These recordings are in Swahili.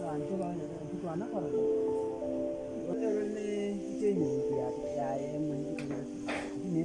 bantu bana tukwana kora whatever ne chenye ya ya emwe ne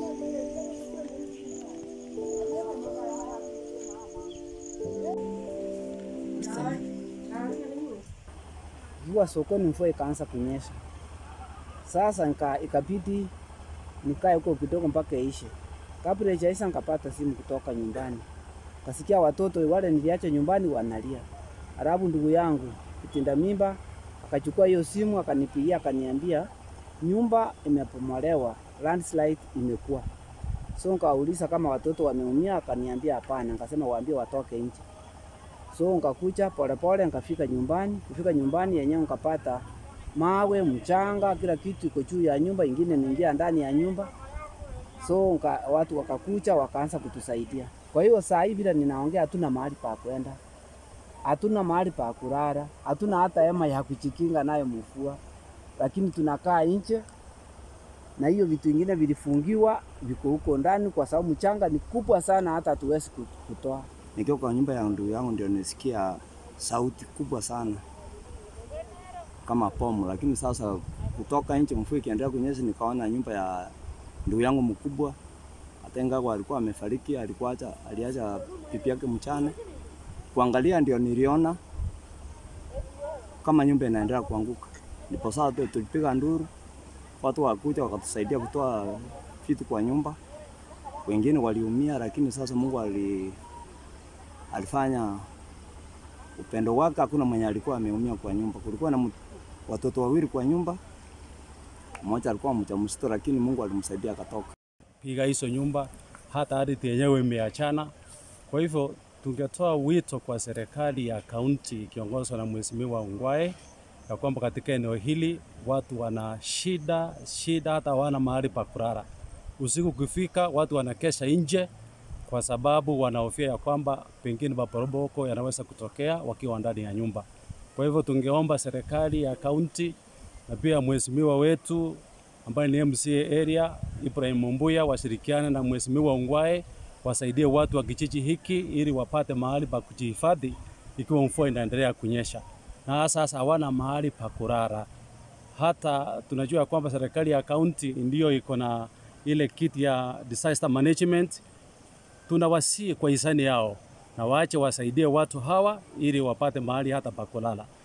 Jua sokoni mvua ikaanza kunyesha. Sasa nika, ikabidi nikae huko kidogo mpaka ishe. Kabla ijaisha nikapata simu kutoka nyumbani, kasikia watoto wale niliacha nyumbani wanalia. Alafu ndugu yangu kitinda mimba akachukua hiyo simu akanipigia, akaniambia nyumba imepomolewa, landslide imekuwa. So nikauliza kama watoto wameumia, akaniambia hapana. Nikasema waambie watoke nje. So nikakucha polepole, nikafika nyumbani. Kufika nyumbani yenyewe nikapata mawe, mchanga, kila kitu iko juu ya nyumba, ingine niingia ndani ya nyumba. So nka, watu wakakucha wakaanza kutusaidia. Kwa hiyo saa hii vile ninaongea, hatuna mahali pa kwenda, hatuna mahali pa kulala, hatuna hata hema ya kujikinga nayo mvua, lakini tunakaa nje na hiyo vitu vingine vilifungiwa viko huko ndani, kwa sababu mchanga ni kubwa sana, hata hatuwezi kut- kutoa. Nikiwa kwa nyumba ya ndugu yangu ndio nisikia sauti kubwa sana kama bomu, lakini sasa kutoka nje, mvua ikiendelea kunyesha, nikaona nyumba ya ndugu yangu mkubwa, hata ingawa alikuwa amefariki, alikuwa acha aliacha pipi yake mchana. Kuangalia ndio niliona kama nyumba inaendelea kuanguka, ndipo sasa tu- tulipiga nduru, watu wakuja wakatusaidia kutoa vitu kwa nyumba. Wengine waliumia, lakini sasa Mungu ali alifanya upendo wake, hakuna mwenye alikuwa ameumia kwa nyumba. Kulikuwa na mtu- watoto wawili kwa nyumba, mmoja alikuwa mjamzito, lakini Mungu alimsaidia akatoka. piga hizo nyumba, hata ardhi yenyewe imeachana. Kwa hivyo tungetoa wito kwa serikali ya kaunti ikiongozwa na Mheshimiwa Ungwae ya kwamba katika eneo hili watu wana shida shida, hata hawana mahali pa kulala. Usiku kufika, watu wanakesha nje kwa sababu wanahofia ya kwamba pengine maporomoko yanaweza kutokea wakiwa ndani ya nyumba. Kwa hivyo tungeomba serikali ya kaunti na pia mheshimiwa wetu ambaye ni MCA area Ibrahim Mumbuya washirikiane na mheshimiwa Ungwae wasaidie watu wa kijiji hiki ili wapate mahali pa kujihifadhi ikiwa mvua inaendelea kunyesha, na sasa hawana mahali pa kulala. Hata tunajua kwamba serikali ya kaunti ndiyo iko na ile kiti ya disaster management. Tunawasihi kwa hisani yao na waache wasaidie watu hawa ili wapate mahali hata pa kulala.